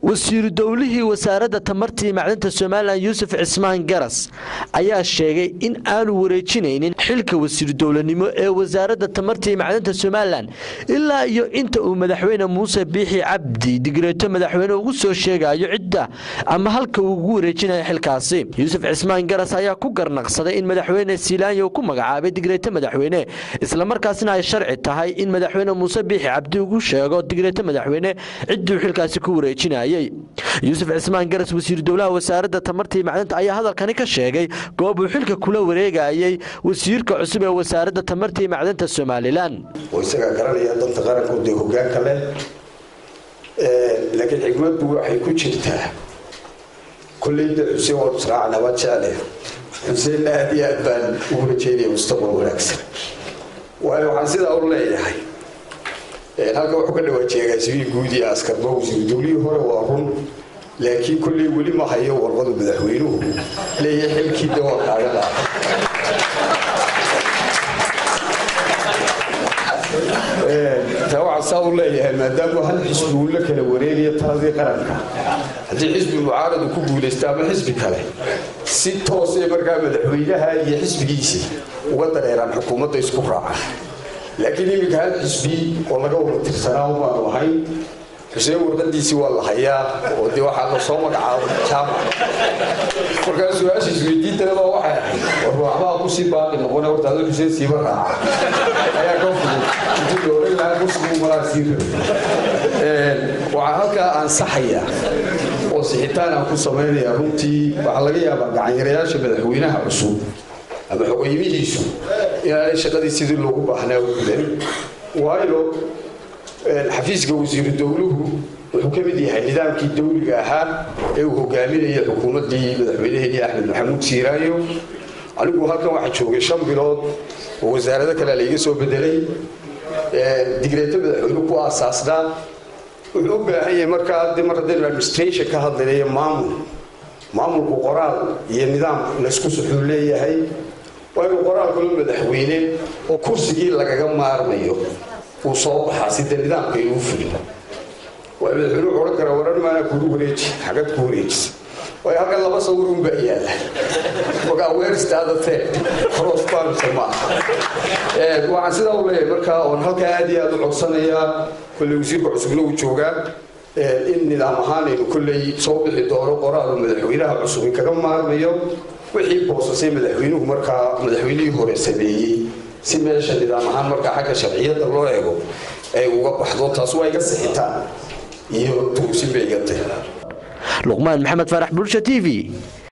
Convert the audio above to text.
wasiiru dowlihii wasaaradda tamarta iyo macdanta somalilan yuusuf cismaan garas ayaa sheegay in aanu wareejinaynin xilka wasiiru dowlanimo ee wasaaradda tamarta iyo macdanta somalilan ilaa iyo inta uu madaxweyne muuse biixi cabdi digreeto madaxweyne ugu soo sheegayo cidda ama halka uu ugu wareejinayo xilkaasi yuusuf cismaan garas ayaa ku garnaqsaday in madaxweyne siilaanya uu ku magacaabay digreeto madaxweyne islamarkaasina ay sharci tahay in madaxweyne muuse biixi cabdi ugu sheego digreeto madaxweyne cidduu xilkaasi ku wareejinayay yuusuf cismaan garas wasiiru dowlaha wasaaradda tamarta iyo macdanta ayaa hadalkani ka sheegay goob uu xilka kula wareegayay wasiirka cusub ee wasaaradda tamarta iyo macdanta somalilan oo isagaa garanaya danta qaranku dee hogaanka leh laakiin xikmaddu waxay ku jirtaa kolleyda xuseen waa israac nabad jecle xuseenna aad iyo aad baan ugu rajeynaya mustaqbal wanaagsan waayo waxaan sidaa u leeyahay halka wuxuu ka dhawaajeegaa sibii guud iyo askarba wasiiru dowlihii hore waa run laakiin kolley weli ma hayo warqadu madaxweynuhu leeyahay xilkii de waa kaaga dhaafay taa waxaa saa u leeyahay maadaama hal xisbi uu la kala wareegayo taladii qaranka haddii xisbi mucaaradu ku guulaysta ama xisbi kale si toosay markaa madaxweynaha iyo xisbigiisii uga dareeraan xukuumadda isku raacaan laakiin iminka hal xisbi oo laga wada tirsanaa umaanu ahayn xuseen warqadiisii waa la hayaa oo dee waxaa la soo magacaabo jaamac markaa su-aasha isweydiintanaba waxay ahayd war waxbaa kusii baaqi noqone horta ada xuseen siiba raaca ayaa ka fudud intii la oran lahaa muslimu malaa sii rabi waxaa halkaa ansaxaya oo sixitaan aan ku samaynayaa runtii waxaa laga yaabaa gacanyarayaasha madaxweynaha cusub ama xoqeymihiisu inaanay shaqadii sidii loogu baahnaa u gudan waayo xafiiska wasiiru dowluhu wuxuu ka mid yahay nidaamkii dowliga ahaa ee uu hogaaminaya xukuumaddii madaxweyneheenii axmed maxamuud siiraayo anigu halkan waxaa joogay shan bilood oo wasaarado kale layga soo bedelay digreeto madaxweyne ku aasaasnaa wuxuu u baahan yahay markaa de mar haddaynu administration ka hadlaynayo maamul maamulku qoraal iyo nidaam laysku suxuu leeyahay waa inuu qoraal kalo madaxweyne oo kursigii lagaga maarmayo uu soo baxaa sida nidaamka inuu fulin waa madaxweyne wuxuu odhan karaa waran maanaa kugu wareeji xagad ku wareejisa waayo halkan laba sawir un baa yaala markaa weeristaada tee cross banse maaha waxaan sidaa u leeyahay markaa oon halkaa aad iyo aad u codsanayaa kolley wasiirka cusubna uu joogaa in nidaam ahaan aynu kolley soo bixi doono qoraalu madaxweynaha cusubi kaga maarmayo wixii boosasay madaxweynuhu markaa madaxweynihii hore sameeyey si meesha nidaam ahaan markaa xagga sharciyadda loo eego ay uga baxdo taas waa iga sixitaan iyo tuusin bay iga tahay luqmaan maxamed faarax bulsha t v